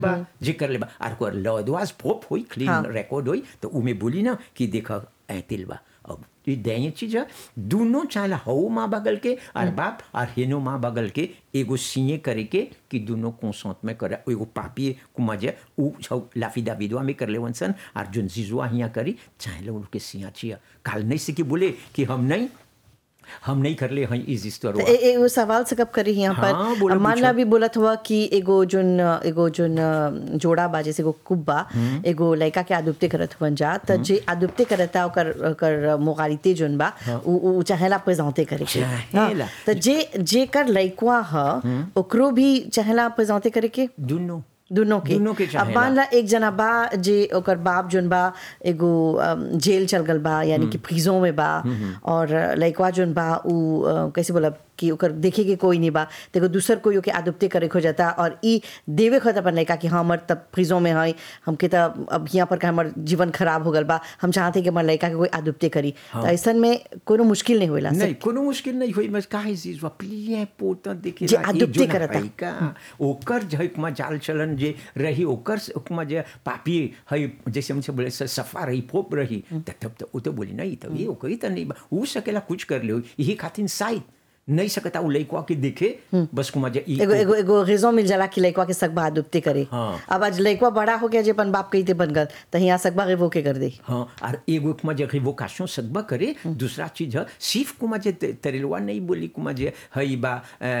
बा जे कर ले बा आर को लॉदवाज प्रोप होई क्लीन हाँ। रिकॉर्ड होई तो उमे बोली ना कि देखा ऐतिल बा अब ये दैय चीज है दोनों चाहे हऊ माँ बगल के और बाप और हेनो माँ बगल के एगो सीए करे के कि दोनों कंसंट में करे एगो पापी कुमा जे उ छौ लाफी दाविदवा में कर ले वंसन और जोन जिजुआ हिया करी चाहे लोग के सिया छिया काल नहीं से कि बोले कि हम नहीं हम नहीं कर ले हई इस तो तरह ए, ए, वो सवाल से कब करी यहाँ हाँ, पर बोलो, अब मान ला पूछो। भी बोलत हुआ कि एगो जोन एगो जोन अ, जोड़ा बा जैसे एगो कुब्बा एगो लड़का के आदुप्ते करत हुवन जा त जे आदुप्ते करता ओकर ओकर मोगारिते जोन बा उ उ चाहेला प्रेजेंटे करे के चाहेला। हाँ, त जे जे कर लड़का ह ओकरो भी चाहेला प्रेजेंटे करे के दोनों दोनों के दोनों के अब चाहेला। मान ला एक जना बा जे ओकर बाप जोन बा एगो अम, जेल चल गल बा यानी कि प्रिजों में बा और लइकवा जोन बा उ अ, कैसे बोला कि ओकर देखे के कोई नहीं बा तो एगो दूसर कोई ओके आदुप्ते करे खो जाता और ई देवे खत अपन लइका कि हाँ हमर तब प्रिजों में है हमके त अब यहाँ पर का हमर जीवन खराब हो गल बा हम चाहते कि हमर लइका के कोई आदुप्ते करी तो ऐसन में कोनो मुश्किल नहीं होला नहीं कोनो मुश्किल नहीं हुई बस काहे चीज प्लिए पोता देखे जे अदुप्ति करता। का ओकर जे कुमा जाल चलन जे रही ओकर से कुमा जे पापी है जैसे हमसे बोले स- सफा रही पोप रही त तब तो वो तो बोली नहीं तो ये ओकरी तो नहीं बा ऊ सकेला कुछ कर ले यही खातिर शायद नहीं सकता उ लइकवा के देखे बस कुमा जे ई एगो एगो एगो रेजो मिल जाला कि लइकवा के सकबा आदुप्ते करे हाँ। अब आज लइकवा बड़ा हो गया जे अपन बाप कही बन गल त यहाँ सकबा रेवो के कर दे हाँ और एगो कुमा जे रिवोकाशन सदबा करे दूसरा चीज है सिर्फ कुमा जे ते- तरेलवा नहीं बोली कुमा जे हई बा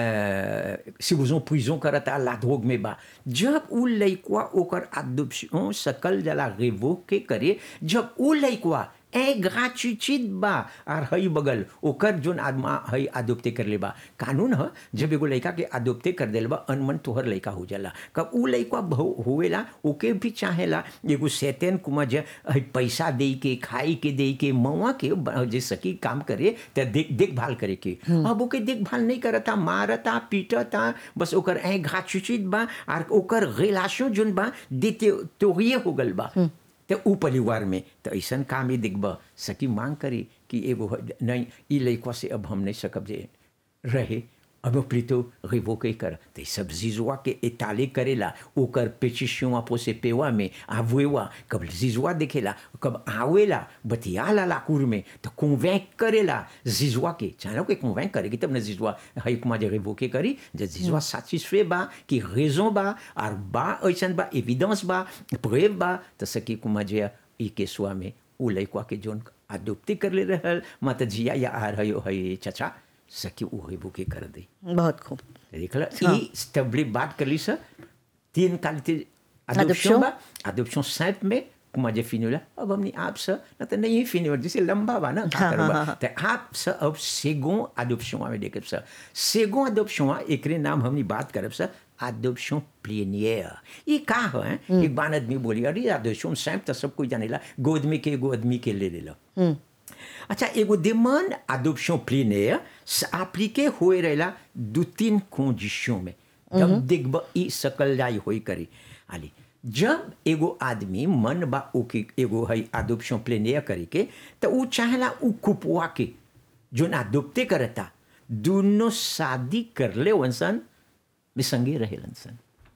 सिबुजों पुइजों करता लाधोग में बा जब उ लइकवा ओकर आदुप्शन सकल जला रिवो के करे जब उ लइकवा ए ग्राचुचित बा और हई बगल ओकर जोन आदमा हई आदोप्ते कर ले बा कानून ह जब एगो लइका के आदोप्ते कर देल बा अनमन तोहर लइका हो जाला कब उ लइका बहु- होवेला ओके भी चाहेला एगो सैतन कुमा जे हई पैसा दे के खाई के दे के मवा के ब- जे सकी काम करे त देख देखभाल करे के अब ओके देखभाल नहीं करता मारता पीटता बस ओकर ए घाचुचित बा और ओकर रिलेशन जोन बा देते तोहिए हो गल बा तो उ परिवार में तो ऐसा काम ही दिखब सकी मांग करी कि एगो ह- नहीं ई लइकवा से अब हम नहीं सकब जे रहे अब प्रीतो रिवो के कर तो सब जिजुआ के एताले करेला ओकर पेचिशुआ पोसे पेवा में आवेवा कब जिजुआ देखेला कब आवेला बतियाला लाकुर में तो कन्वेंक करेला जिजुआ के चाहे के कन्वेंक करेगी तब न जिजुआ हई कुमा जे रिवो के करी जे जिजुआ satisfait बा कि रेजों बा और बा ऐसन बा एविडेंस बा प्रेव बा तो सकी कुमा जे ई केसुआ में उ लइकवा के जोन आदुप्ति कर ले रहल माता जिया या आ रही हई चचा सकी उ हई बुके कर दे बहुत खूब देखला ई स्टेबली बात कर ली सर तीन qualité Adoption. adoption बा adoption simple में कुमा जे फिनोला अब हमने आप से न तो नहीं फिनो जैसे लंबा बा ना हाँ, हाँ, हाँ, हाँ। तो आप से अब सेगो adoption में देखब सर सेगो adoption एकरे नाम हमने बात करब सर adoption plénière ये का है एक बार आदमी बोली अरे adoption simple तो सब कोई जानेला गोद में के एगो आदमी के ले लेला अच्छा एगो demande adoption plénière appliqué होए रहेला दू तीन कंडीशन में जब देखब ई सकल जाई होई करी आली जब एगो आदमी मन बा ओके एगो है adoption plénière करे के तो उ चाहेला उ कुपवा के जोन adopté करता दोनों शादी कर ले वंसन में संगे रहेलन सन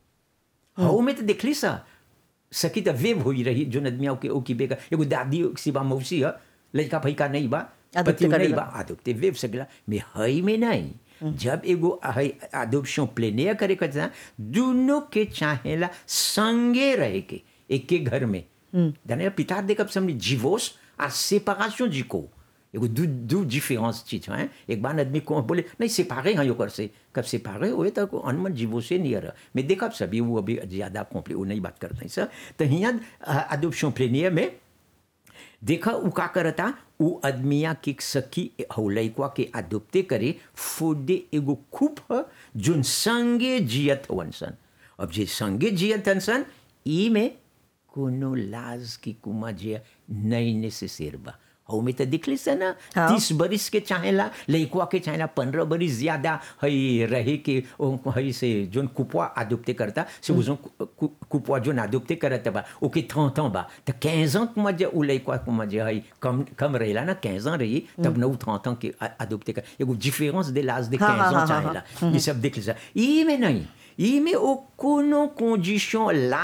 हाउ में तो देखली सा सकी तो वेब होई रही जो नदमिया के ओकी बेका एगो दादी सिबा मौसी है लड़का फैका नहीं बा आदुप्ते पति नहीं करेला। बा आदुप्ते वेब सकला में हई में नहीं जब एगो हई आदुप्शन प्लेनिया करे कहता दोनों के चाहेला संगे रहे के एक के घर में जाने पिता देखब समझ जीवोस आ सेपरेशन जिको एगो दू दू डिफरेंस चीज है एक बार आदमी को बोले नहीं सेपारे हैं योकर से कब सेपारे हुए तो को अनमन जीवो से नहीं रहा मैं देखा सभी वो अभी ज़्यादा कॉम्प्ली वो नहीं बात करते हैं सर तो यहाँ अडोप्शन प्लेनियर में देखा उ का करता उ आदमिया के सखी हौ लइकवा के अडोप्टे करे फोडे एगो खूब ह जोन संगे जियत हवन सन अब जे संगे जियत हन सन ई में कोनो लाज की कुमा जे नहीं नेसेसर बा हौ में तो दिखली से ना हाँ। तीस बरिस के चाहेला लइकवा के चाहेला पंद्रह बरिस ज्यादा हई रहे के ओ हई से जोन कुपवा आदुप्ते करता से उजो कुपवा जोन आदुप्ते करत बा ओके थौं थौं बा तो quinze ans कुमा जे उ लइकवा कुमा जे हई कम कम रहेला ना quinze ans रही तब नौ थौं थौं के आदुप्ते कर एगो डिफरेंस दे लाज दे हाँ, quinze हाँ, ans हाँ, हाँ, चाहेला ये सब देख लीजिए ई में नहीं ई में ओ कोनो कंडीशन ला